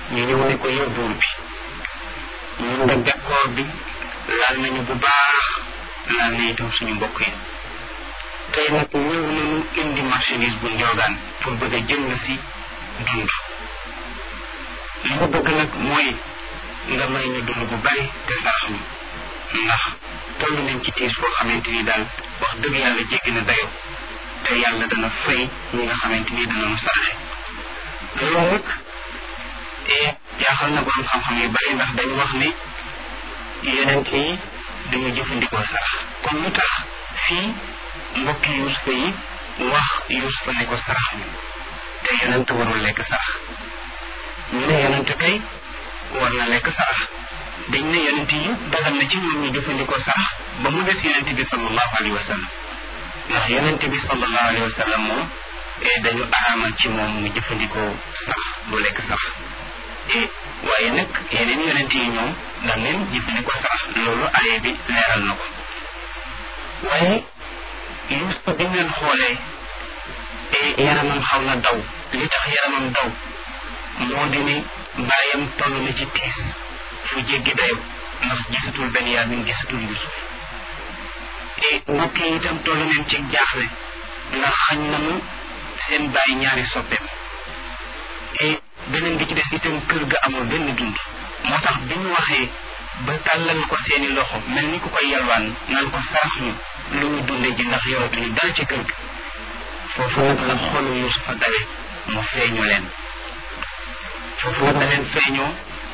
ñu ñëw ne ko yow buur bi ñun de bekkoor bi laal nañu bu baax laal na itam suñu mbokk yi tey nag ñëw nañu indi marchandise bu njoogaan pour bëgg a jënd si dund li mu bëgg nag mooy nga may ñu dund bu bari te sarax ñu ndax toll nañ ci tiis foo xamante ni daal wax dëgg yàlla jéggi na dayo te yàlla dana fay ñi nga xamante ni dana nu saraxe loolu nag jaaxal na borom xam-xam yu bari ndax dañu wax ne yonent yi dañu jëfandikoo sarax kon lu tax fii mbokki yusufa yi wax yusufa ne ko sarax ñu te yonent warul lekk sarax ñu ne yonent kay war na lekk sarax dañ ne yonent yi dagal na ci ñoom ñu jëfandikoo sarax ba mu des yonent bi sallallahu alayhi wa sallam ndax yonent bi sallallahu alayhi wa sallam moom dañu araamal ci moom mu jëfandikoo sarax du lekk sarax waaye nag yeneen yonent yi ñoom daan leen jëfandikoo sarax loolu aaya bi leeral na ko waaye Yuusufa bi ngeen xoolee yaramam xaw na daw li tax yaramam daw moo di ne bàyyam toll na ci tiis fu jéggi dayo ndax gisatul Benyamin gisatul Yusuf mbokk yi itam toll nañ ci jaaxle ndax xañ nañu seen bàyyi ñaari soppeem beneen bi ci des itam kër ga amul benn dund moo tax bi ñu waxee ba tàllal ko seeni loxo mel ni ku koy yalwaan naan ko sarax ñu lu ñu dunde ji ndax yoratuñu dal ci kër gi foofu nag la xolu Yusufa dawe mu feeñu leen foofu nag da leen feeñoo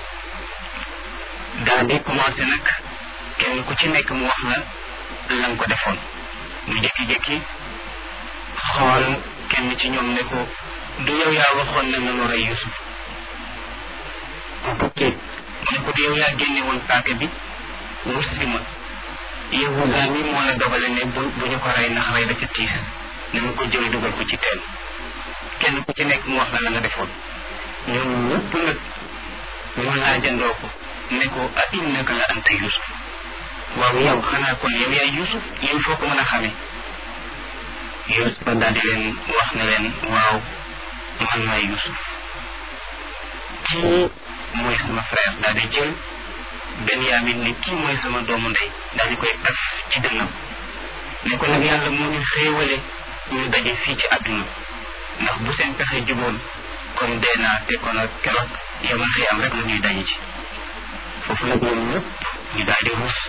daal di commencé nag kenn ku ci nekk mu wax la lan ko defoon mu jékki-jékki xool kenn ci ñoom ne ko du yow yaa waxoon ne nanu rey Yusuf ok mu ne ko du yow yaa génne woon paaka bi wut si ma Yahuza mi moo la dogale ne bu bu ñu ko rey ndax rey dafa tiis ne mu ko jël dugal ko ci teen kenn ku ci nekk mu wax la la nga defoon ñoom ñëpp nag mu laajandoo ko ne ko a innaka la anta Yusuf waaw yow xanaa kon yow yaay Yusuf yow foo ko mën a xamee Yusuf daal di leen wax ne leen waaw man maay Yusuf kii mooy sama frère daal di jël Benyamin ni kii mooy sama doomu ndey daal di koy taf ci dënnam ne ko nag yàlla moo ñu xéewale ñu daje fii ci àdduna ndax bu seen pexe juboon kon dee naa te kon ak keroog yamal xiyam rek la ñuy daje ci foofu nag ñoom ñëpp ñu daal di ruus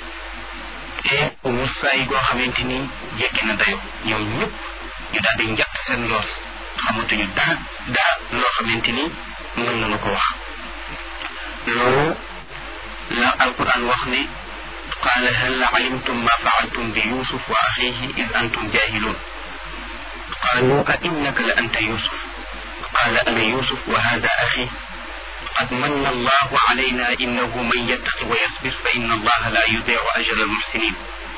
te ruusaay goo xamante ni jekki na dayo ñoom ñëpp ñu daal di njatt seen loos xamatuñu dara dara loo xamante ni mën nañu ko wax loolu la alquran wax ne qaala hal alimtum ma faaltum bi yusuf wa axihi id antum jahilun qaalu a innaka la anta yusuf qaala ana yusuf wa hada axi قد من الله علينا إنه من يتق ويصبر فإن الله لا يضيع أجر المحسنين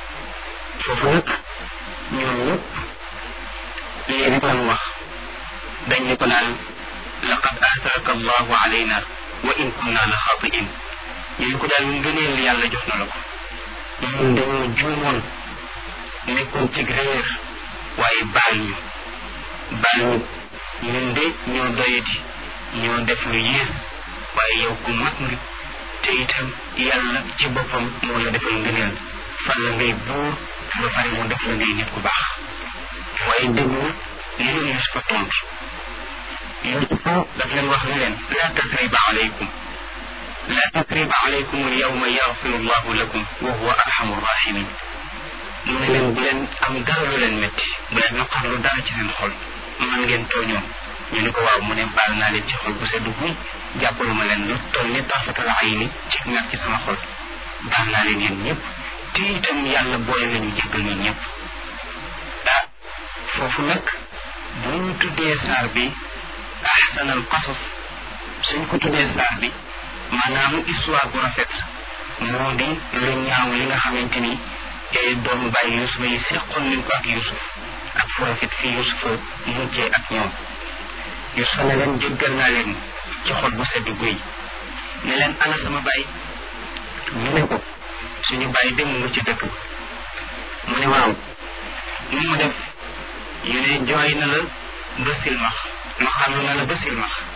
فوفوك ñoom ñëpp lii rek lan wax dañ ne ko naan laqad aatharaka allahu alayna wa in kunna la xaatiin ñu ko daal ngëneel yàlla jox na la ko ñun dañoo juumoon nekkoon ci réer waaye baal ñu baal ñu ñun de ñoo doyati ñoo def lu yées waaye yow ku mag nga te itam yàlla ci boppam moo la defal ngëneel fan la ngay buur ba pare mu def la ngay nit ku baax waaye déglu li leen Yusufa tontu Yusufa daf leen wax ne leen laa tasriba alaykum laa tasriba alaykum al yawma yaxfiru llahu lakum wa huwa arhamu rahimin mu ne leen bu leen am dara lu leen métti bu leen naqarlu dara ci seen xol man ngeen tooñoon ñu ni ko waaw mu ne baal naa leen ci xol bu seddu guy jàppalu ma leen lu toll ni tafatal ay ni ci nag ci sama xol baal naa leen yéen ñëpp te itam yàlla boole nañu jéggal ñun ñëpp ah foofu nag bu ñu tuddee saar bi ahsanal qasas suñ ko tuddee saar bi maanaam histoire bu rafet moo di lu ñaaw li nga xamante ni doomu bàyyi Yusufa yi seqoon nañ ko ak Yusuf ak fu rafet fii Yusufa mujjee ak ñoom Yusufa ne leen jéggal naa leen ci xol bu sedd guy ne leen ana sama baay ñu ne ko suñu baay dem nga ci dëkk mu ne waaw nu mu def ñu ne jooy na la ba silmax maxalu na la ba silmax